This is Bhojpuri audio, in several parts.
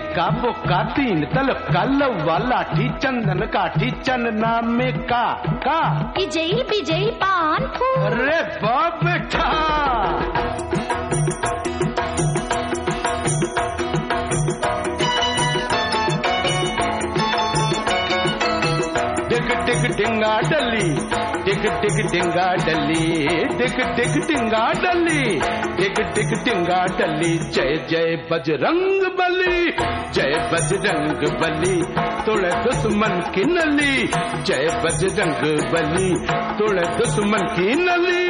इक्का बुक्का तीन तल कल वाला ठी चंदन काठी चंदना में का का विजयी विजयी पान फूल अरे बाप बेटा टिक टिक टिंगा डली टिक टिक टिंगा डली टिक टिक टिंगा डली टिक टिक टिंगा डली जय जय बजरंग बली जय बजरंग बली तोड़े दुश्मन की नली जय बजरंग बली तोड़े दुश्मन की नली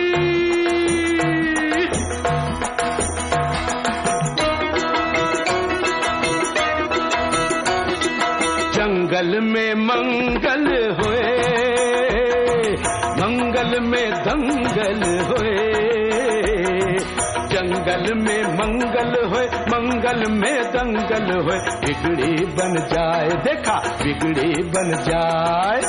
जंगल में मंगल होए मंगल में दंगल होए जंगल में मंगल होए मंगल में दंगल होए बिगड़ी बन जाए देखा बिगड़ी बन जाए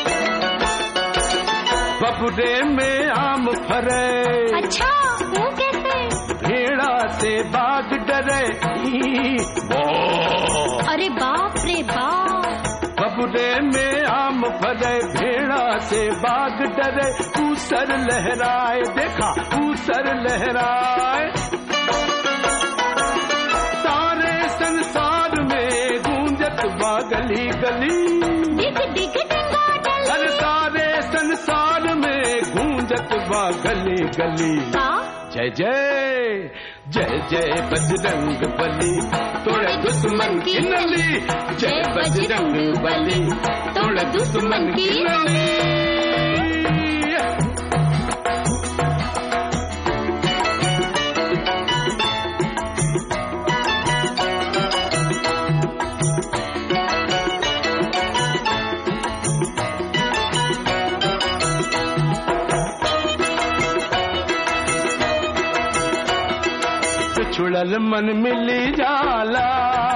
बबुरे में आम फरे अच्छा वो कैसे भेड़ा से बाग डरे ई, ओ। अरे बाप रे बाप बबुरे में आम फरे भेड़ा से बाग डरे ऊसर लहराए देखा ऊसर लहराए सारे संसार में गूंजत बा गली गली डिग डिग डिंगा डली हर सारे संसार में गूंजत बा गली गली का जय जय जय जय बजरंग बली तोड़े दुश्मन की नली जय बजरंग बली तोड़े दुश्मन की नली छुड़ल मन मिली जाला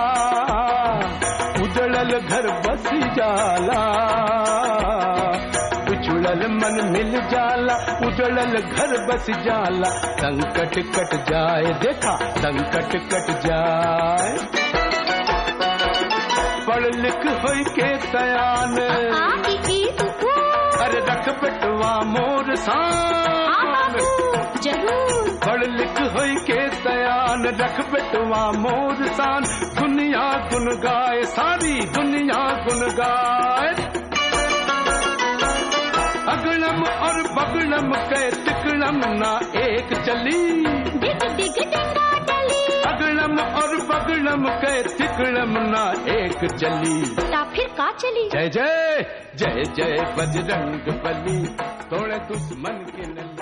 उजड़ल घर बस जाला छुड़ल मन मिल जाला उजड़ल घर बस जाला संकट कट जाए देखा संकट कट जाए पढ़ लिख होई के तयान आ ई ई उ ऊ अरे रख बेटवा मोर आ सान बाबू जरूर पढ़ लिख होई के तयान रख बेटवा मोर सान दुनिया गुन गाए सारी दुनिया गुन गाए अगड़म और बगड़म के तिकड़म ना एक चली डिग डिग डिंगा डली अगड़म और बगड़म के तिकड़म ना एक चली ता फिर का चली जय जय जय जय बजरंग बली तोड़े दुश्मन के नली